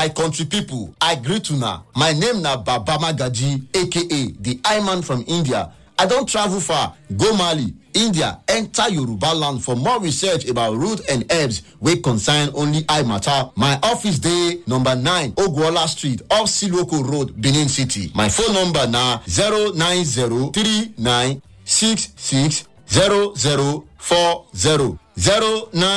my country pipo i greet una my name na baba magaji aka the iman from india i don travel far go mali india enter yoruba land for more research about root and herbs wey concern only eye matter my office dey number 9 ogwola street off siloko road benin city my phone number na 09039660040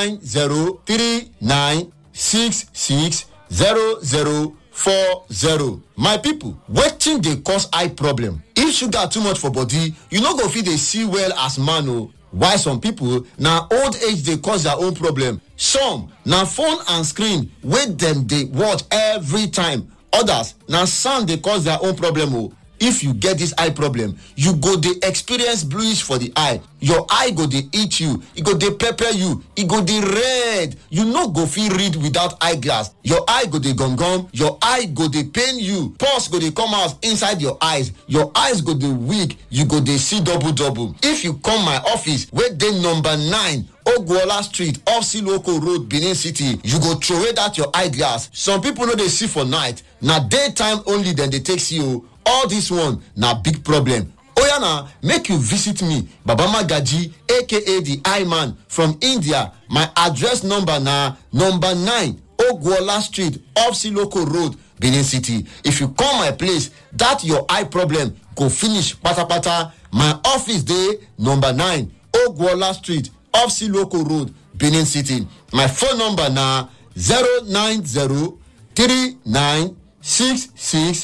09039660040 my pipo wetin dey cause eye problem if sugar too much for body you no go fit dey see well as man o while some pipo na old age dey cause their own problem some na phone and screen wey dem dey watch every time others na sound dey cause their own problem o if you get dis eye problem you go dey experience bluish for di eye your eye go dey itch you e go dey pepper you e go dey red you no go fit read without eye glass your eye go dey gum gum your eye go dey pain you pus go dey come out inside your eyes your eyes go dey weak you go dey see double double if you come my office wey dey number 9 ogwola street off siloko road benin city you go throway dat your eye glass some pipo no dey see for night na daytime only dem dey take see o all dis one na big problem oya na make you visit me baba magaji aka the eye man from india my address number na number 9 ogwola street off siloko road benin city if you come my place dat your eye problem go finish patapata my office dey number 9 ogwola street off siloko road benin city my phone number na 090 39 66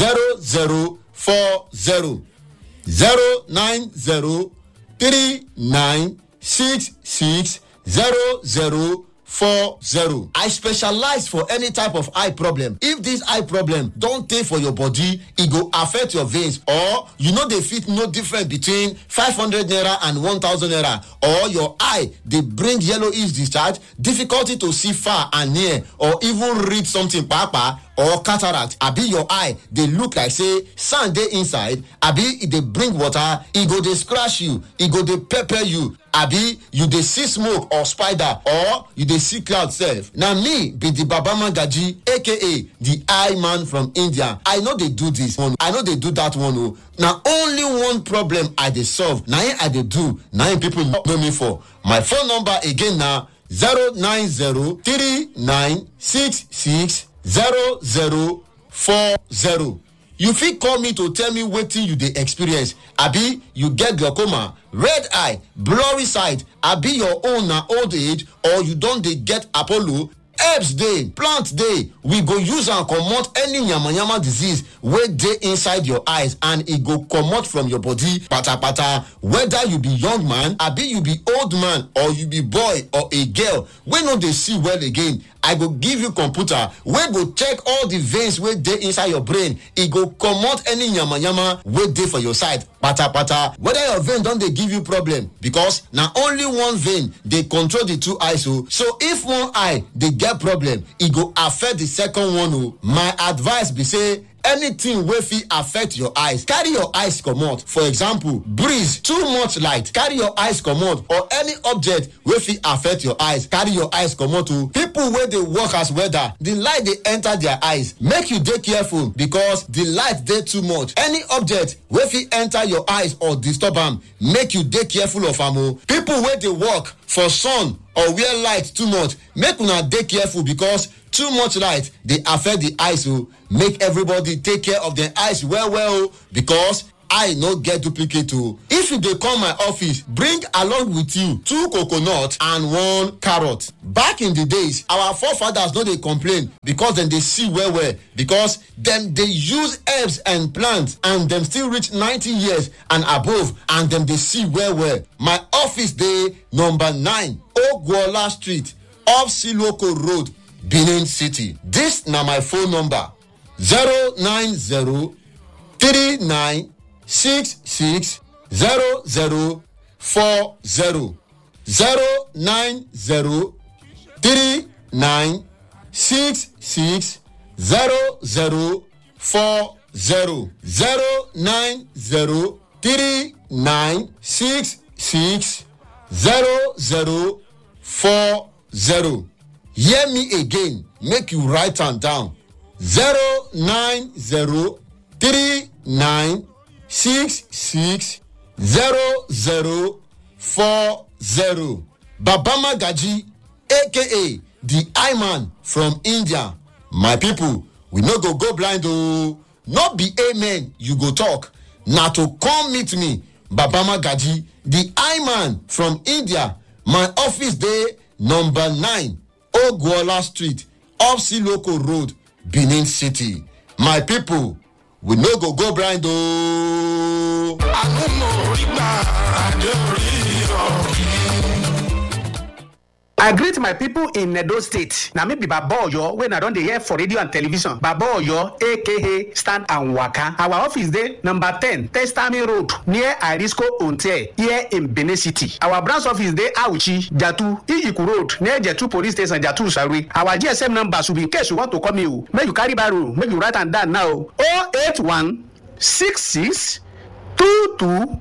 0040 090 39 66 0040 i specialize for any type of eye problem if dis eye problem don tey for your body e go affect your veins or you no dey fit know difference between 500 naira and 1000 naira or your eye dey bring yellowish discharge difficulty to see far and near or even read something kpakpa or cataract abi your eye dey look like say sand dey inside abi e dey bring water e go dey scratch you e go dey pepper you abi you dey see smoke or spider or you dey see cloud sef na me be di baba magaji aka di eye man from india i no dey do dis one i no dey do dat one o na only one problem i dey solve na im i dey do na im pipo know me for my phone number again na 090 3966 0040 you fit call me to tell me wetin you dey experience abi you get glaucoma red eye blurry sight abi your own na old age or you don dey get apollo herbs dey plant dey we go use am comot any yamayama disease wey dey inside your eyes and e go comot from your body patapata whether you be young man abi you be old man or you be boy or a girl wey no dey see well again i go give you computer wey go check all the veins wey dey inside your brain e go comot any yamayama wey dey for your side patapata whether your vein don dey give you problem because na only one vein dey control the two eyes o so if one eye dey get problem e go affect the second one o my advice be say anything wey fit affect your eyes carry your eyes comot for example breeze too much light carry your eyes comot or any object wey fit affect your eyes carry your eyes comot o people wey dey work as welder the light dey enter their eyes make you dey careful because the light dey too much any object wey fit enter your eyes or disturb am make you dey careful of am o people wey dey work for sun or where light too much make una dey careful because too much light dey affect the eyes o make everybody take care of their eyes well well o because eye no get duplicate o if you dey come my office bring along with you two coconut and one carrot back in the days our forefathers no dey complain because dem dey see well well because dem dey use herbs and plants and dem still reach 90 years and above and dem dey see well well my office dey number 9 ogwola street off siloko road benin city dis na my phone number 090 39 six six zero zero four zero zero nine zero three nine six six zero zero four zero zero nine zero three nine six six zero zero four zero hear me again make you write am down zero nine zero three nine six six zero zero four zero babama gaji aka the eye man from india my people we no go go blind ooo no be amen you go talk na to come meet me babama gaji the eye man from india my office dey number nine ogwola street off siloko road benin city my people we no go go blind ooo. I greet my people in Edo State. Na me be Baba Oyo wey na don dey hear for radio and television. Baba Oyo aka Stand and Waka. Our office dey number ten Testami Road near Arisco Hotel here in Benin City. Our branch office dey Auchi, Jatu, Iyiku Road near Jetu Police Station, Jatu Sarwe. Our GSM number should be in case you want to call me o. Make you carry barrow, make you write am down now. 081 66 22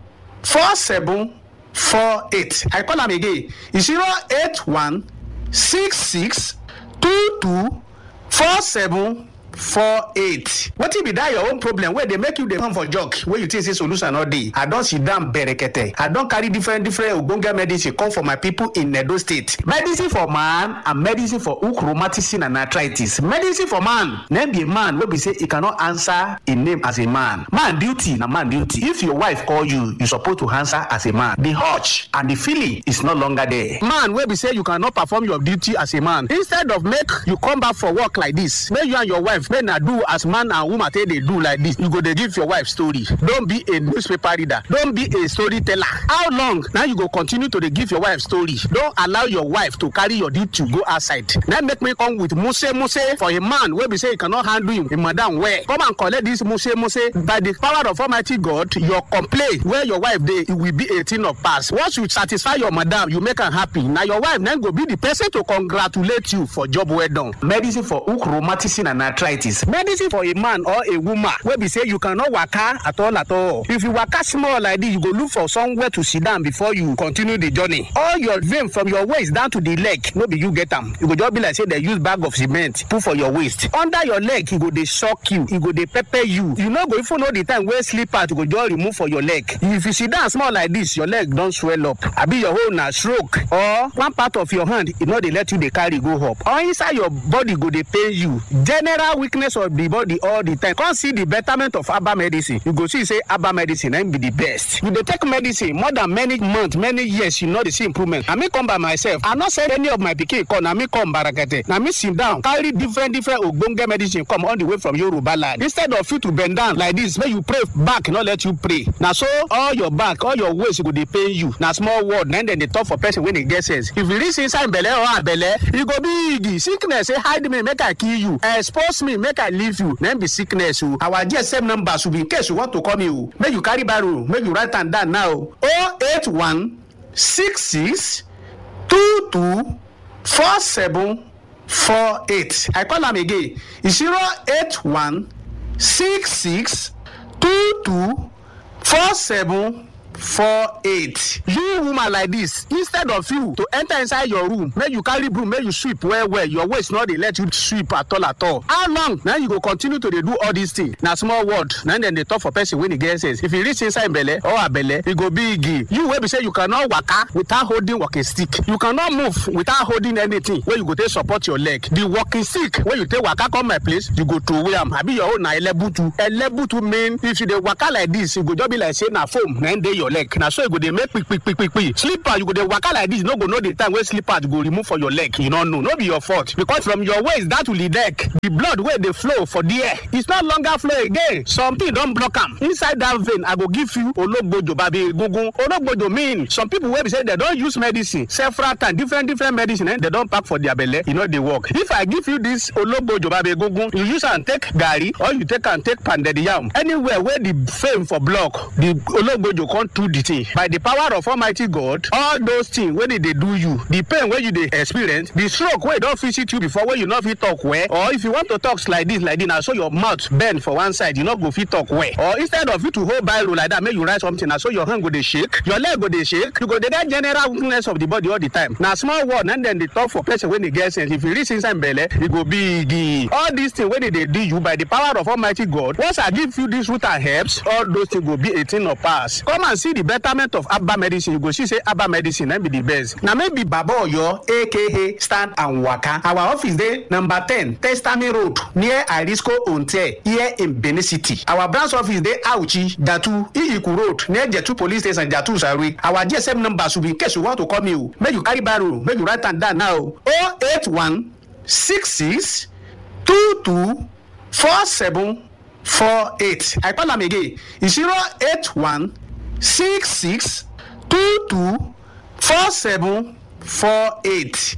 47 four eight i call am again zero eight one six six two two four seven four eight wetin be that your own problem wey dey make you dey come for jog wey you think say solution no dey i don sit down berekete i don carry different different ogbonge medicine come for my people in edo state medicine for man and medicine for hook rheumatism and arthritis medicine for man name be a man wey be say e cannot answer im name as a man man duty na man duty if your wife call you you suppose to answer as a man the urge and the feeling is no longer there man wey be say you cannot perform your duty as a man instead of make you come back for work like this make you and your wife make na do as man and woman take dey do like this you go dey give your wife story don be a newspaper reader don be a storyteller how long na you go continue to dey give your wife story don allow your wife to carry your duty go outside na make me come with muse muse for a man wey be say he cannot handle him him madam well come and collect this muse muse by the power of almighty god your complaint wey your wife dey e will be a thing of past once you satisfy your madam you make am happy na your wife na go be the person to congratulate you for job well done. medicine for hook rheumatism and arthritis medicine for a man or a woman wey be say you cannot waka at all at all if you waka small like this you go look for somewhere to sit down before you continue the journey all your vein from your waist down to the leg no be you get am you go just be like say dem use bag of cement put for your waist under your leg e go dey shock you e go dey pepper you you no go even know the time wey slippers go just remove for your leg if you sit down small like this your leg don swell up abi your hole na stroke or one part of your hand e no dey let you dey carry go up or inside your body go dey pain you general weakness of the body all the time come see the betterment of herbal medicine you go see say herbal medicine na im be the best you dey take medicine more than many months many years you no dey see improvement na me come by myself i no send any of my pikin come na me come barakete na me sit down carry different different ogbonge medicine come all the way from yoruba land instead of you to bend down like this make you pray back no let you pray na so all your back all your waist go dey pain you na small word na dem dey talk for person wey dey get sense if you reach inside belle or abelle e go big sickness say hide me make i kill you expose me make i leave you na be sickness o our gsm number should be in case you want to call me o make you carry barrow make you write am down now o eight one six six two two four seven four eight i call am again zero eight one six six two two four seven four eight you woman like this instead of you to enter inside your room make you carry broom make you sweep well well your waist no dey let you sweep at all at all how long na you go continue to dey do all these things na small word na dem dey talk for person wey dey get sense if you reach inside belle or abelle e go big you wey be say you cannot waka without holding walking stick you cannot move without holding anything wey you go take support your leg the walking stick wey you take waka come my place you go throway am abi your own na elebutu elebutu mean if you dey waka like this e go just be like say na foam na dey your leg na so e go dey make kpikpikpikpi slipper you go dey waka like this you no go know the time wey slipper go remove for your leg you no know no be your fault because from your waist down to the neck the blood wey dey flow for there it's no longer flow again something don block am inside that vein i go give you ologbojo babi egungun ologbojo mean some people wey be say dem don use medicine several times different different medicine eh, dem don pack for their belle e no dey work if i give you this ologbojo babi egungun you use am take garri or you take am take pounded yam anywhere wey the fame for block the ologbojo come do the thing by the power of almighty god all those things wey dey dey do you the pain wey you dey experience the stroke wey don visit you before wey you no fit talk well or if you want to talk like this like this na so your mouth bend for one side you no go fit talk well or instead of you to hold biro like that make you write something na so your hand go dey shake your leg go dey shake you go dey get general weakness of the body all the time na small word na dem dey talk for person wey dey get sense if e reach inside belle e go big e all these things wey dey dey do you by the power of almighty god once i give you this root and herbs all those things go be a thing of past come and see the betterment of herbal medicine you go see say herbal medicine na be the best na me be baba oyo aka stand and waka our office dey number ten testami road near arisco onte here in benin city our branch office dey auchi jatu iyiku road near jetu police station jatu sarui our gsm number should be in case you want to call me o make you carry biro make you write am down now o eight one six six two two four seven four eight i call am again zero eight one six six two two four seven four eight.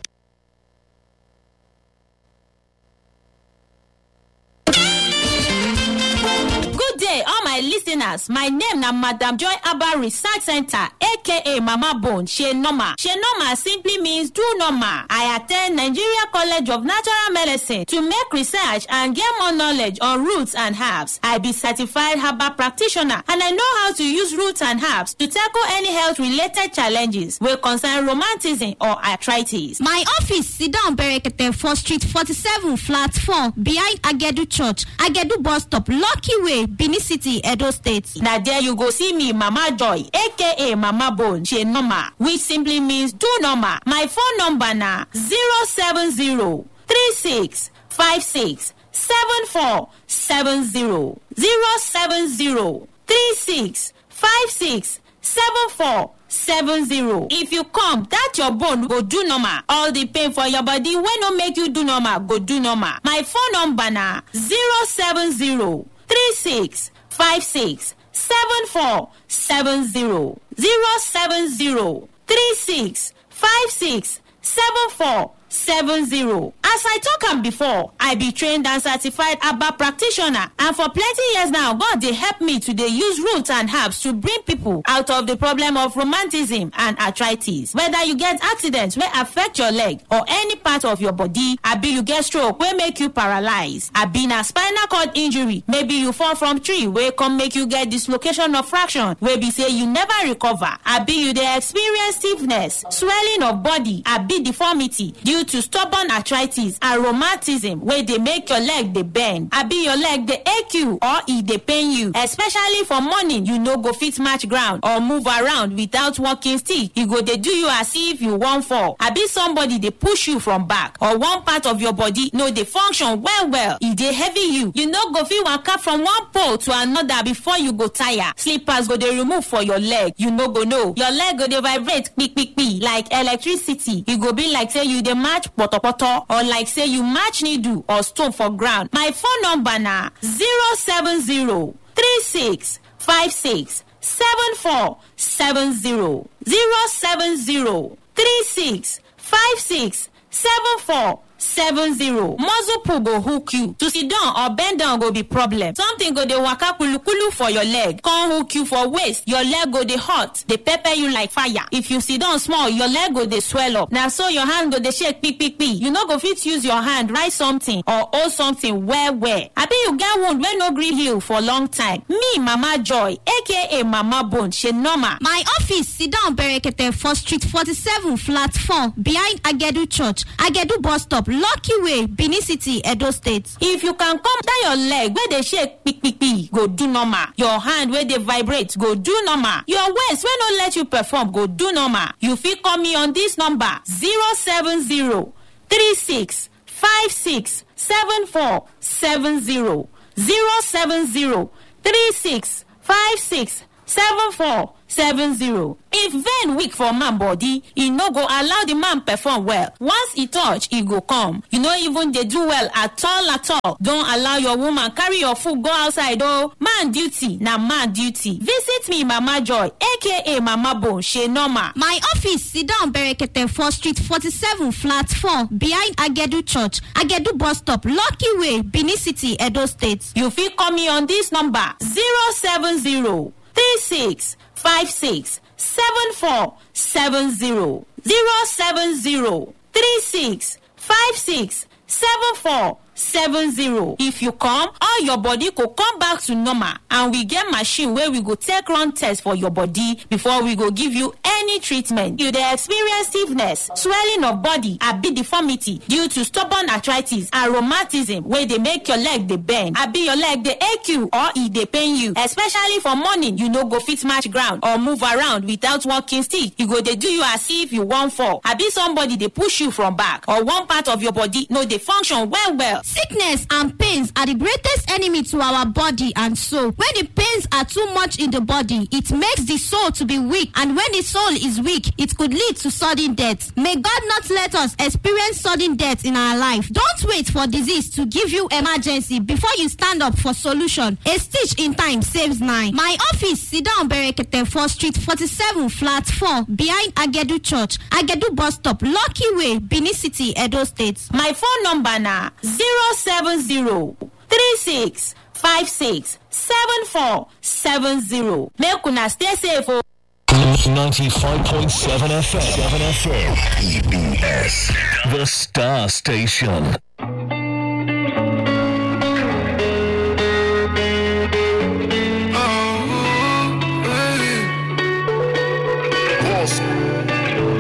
good day all my listeners my name na madam joy abba research center aka mama bone she normal she normal simply means do normal i at ten d nigeria college of natural medicine to make research and get more knowledge on roots and herbs i be certified herbal practitioner and i know how to use roots and herbs to tackle any health related challenges wey concern romantism or arthritis. My office sit down Berekete for street 47 flat 4 behind Agedu Church, Agedu bus stop, Lucky Way, Benin City, Edo State. na there you go see me mama joy aka mama bone she normal which simply means do normal my phone number na zero seven zero three six five six seven four seven zero zero seven zero three six five six seven four seven zero if you come that your bone go do normal all the pain for your body wey no make you do normal go do normal my phone number na zero seven zero three six five six seven four seven zero zero seven zero three six five six seven four seven zero as i talk am before i be trained and certified herbal practitioner and for plenty years now god dey help me to dey use roots and herbs to bring people out of the problem of romanticism and arthritis whether you get accident wey affect your leg or any part of your body abi you get stroke wey make you paralyse abi na spinal cord injury maybe you fall from tree wey come make you get dislocation of fraction wey be say you never recover abi you dey experience stiffness swelling of body abi deformity due to stubborn arthritis and rheumatism wey dey make your leg dey bend abi your leg dey ache you or e dey pain you especially for morning you no go fit match ground or move around without walking stick e go dey do you as if you wan fall abi somebody dey push you from back or one part of your body no dey function well well e dey heavy you you no go fit waka from one pole to another before you go tire slippers go dey remove for your leg you no go know your leg go dey vibrate kpikpikpi like electricity e go be like say you dey match potopoto or like say you match needle or stone for ground my phone number na zero seven zero three six five six seven four seven zero zero seven zero three six five six seven four seven zero muscle pull go hook you to sit down or bend down go be problem something go dey waka kulukulu for your leg come hook you for waist your leg go dey hot dey pepper you like fire if you sit down small your leg go dey swell up na so your hand go dey shake kpikpikpi you no go fit use your hand write something or hold something well well abi you get wound wey no gree heal for long time me mama joy aka mama bone she normal My office sit down Berekete for street 47 flat 4 behind Agedu Church, Agedu bus stop, Lucky Way, Benin City, Edo State. if you can come down your leg wey dey shake kpikpikpi go do normal your hand wey dey vibrate go do normal your waist wey no let you perform go do normal you fit call me on this number zero seven zero three six five six seven four seven zero zero seven zero three six five six seven four seven zero if vein weak for man body e no go allow the man perform well once e touch e go come you no even dey do well at all at all don allow your woman carry your food go outside o man duty na man duty visit me mama joy aka mama bone she normal My office sit down Berekete for street 47 flat 4 behind Agedu Church, Agedu bus stop, Lucky Way, Benin City, Edo State. you fit call me on this number zero seven zero three six five six seven four seven zero zero seven zero three six five six seven four seven zero if you come all your body go come back to normal and we get machine wey we go take run test for your body before we go give you any treatment you dey experience stiffness swelling of body abi deformity due to stubborn arthritis and rheumatism wey dey make your leg dey bend abi your leg dey ache you or e dey pain you especially for morning you no go fit match ground or move around without walking stick e go dey do you as if you wan fall abi somebody dey push you from back or one part of your body no dey function well well sickness and pains are the greatest enemy to our body and soul when the pains are too much in the body it makes the soul to be weak and when the soul is weak it could lead to sudden death may god not let us experience sudden death in our life don't wait for disease to give you emergency before you stand up for solution a stitch in time saves nine my office sidon berekete for street forty-seven flat four behind agedu church agedu bus stop lucky way benin city edo state my phone number na zero seven zero three six five six seven four seven zero make una stay safe o. 95.7 FM. 7 FM. EBS. The Star Station. Boss.